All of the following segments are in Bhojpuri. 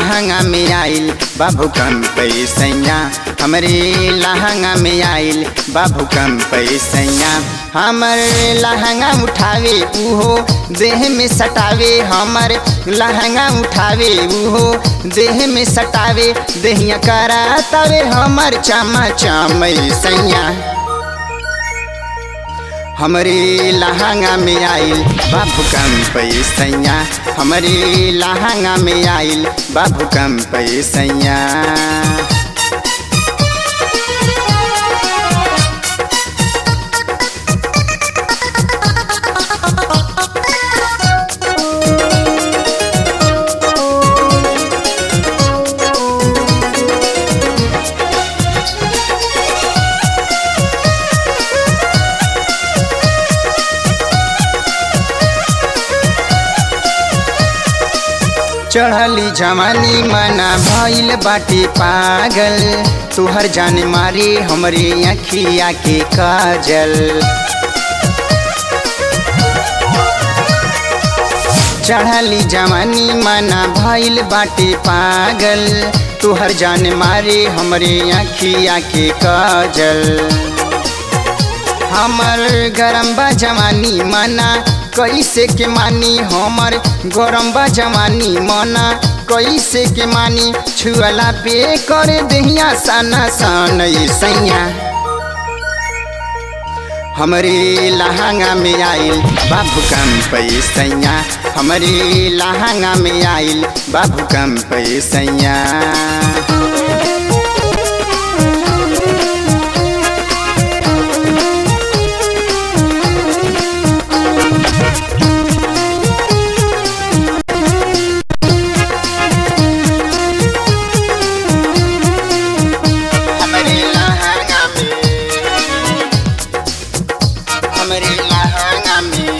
लहंगा में आइल बाबू कम पैसैया हमरे लहंगा में आइल बाबू कम पैसैया हमर लहंगा उठावे उहो देह में सटावे हमर लहंगा उठावे उहो देह में सटावे देहिया करा तवे हमर चमा चमैसैया हमरे लहंगा में आइल बाबू कम पैसैया हमरे लहंगा में आइल बाबू कम पैसैया चढ़ली जवानी मना भइल बाटे पागल तुहर जान मारे हमरे अखिया के काजल चढ़ली जवानी मना भइल बाटे पागल तुहर जान मारे हमरे अखिया के काजल हमर गरम बा जवानी मना कैसे के मानी हमर गरम बा जवानी मना कैसे के मानी छुअला पे करे दहिया सना सन सैया हमरे लहंगा में आइल बाबू कम पैसैया हमरे लहंगा में आइल बाबू कम पैसैया हमरे लहंगा में हमरे लहंगा में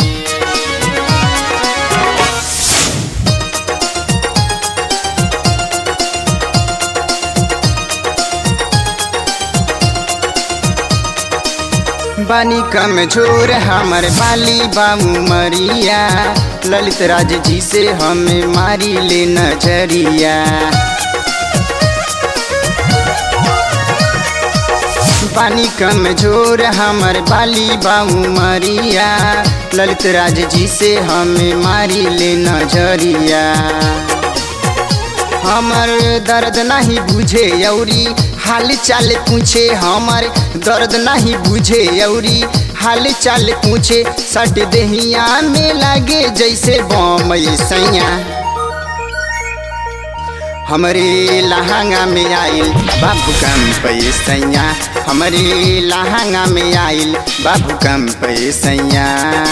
बानी कमजोर हमर बाली बाबू मरिया ललित राज जी से हमें मारी ले नजरिया पानी कमजोर हमर बाली बाबू मरिया ललित राज जी से हमें मारी ले नजरिया हमर दर्द नहीं बुझे यौरी हाल चाल पूछे हमर दर्द नहीं बुझे यौरी हाल चाल पूछे सट देहिया में लागे जैसे बम सैया हमरे लहंगा में आइल बाबू कम पैसैया हमरे लहंगा में आइल बाबू कम पैसैया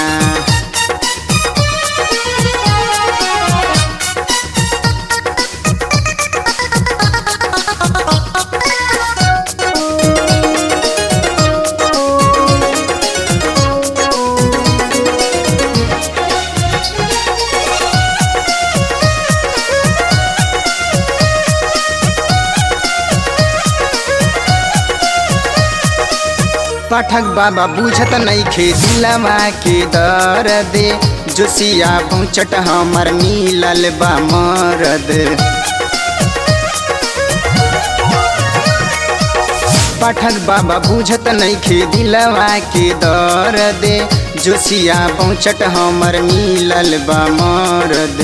पाठक बाबा बुझत नहीं खे दिलवा के दर्द जोशिया पहुँचट हमर मिलल बा मरद पाठक बाबा बुझत नहीं खे दिलवा के दर्द जोशिया पहुँचट हमर मिलल बा मरद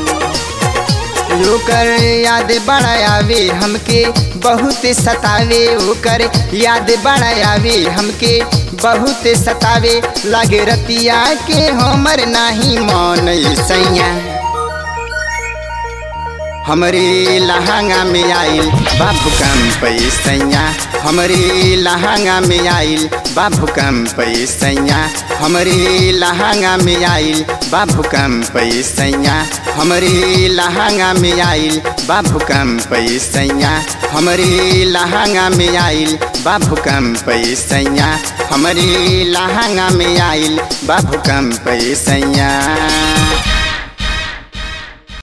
ओकर याद बड़ा आवे हमके बहुत सतावे ओकर याद बड़ा आवे हमके बहुत सतावे लागे रतिया के हमर नाही मन सैया हमरे लहंगा में आइल बाबू कम पैसैया हमरे लहंगा में आइल बाबू कम पैसैया हमरे लहंगा में आइल बाबू कम पैसैया हमरे लहंगा में आइल बाबू कम पैसैया हमरे लहंगा में आइल बाबू कम पैसैया हमरे लहंगा में आइल बाबू कम पैसैया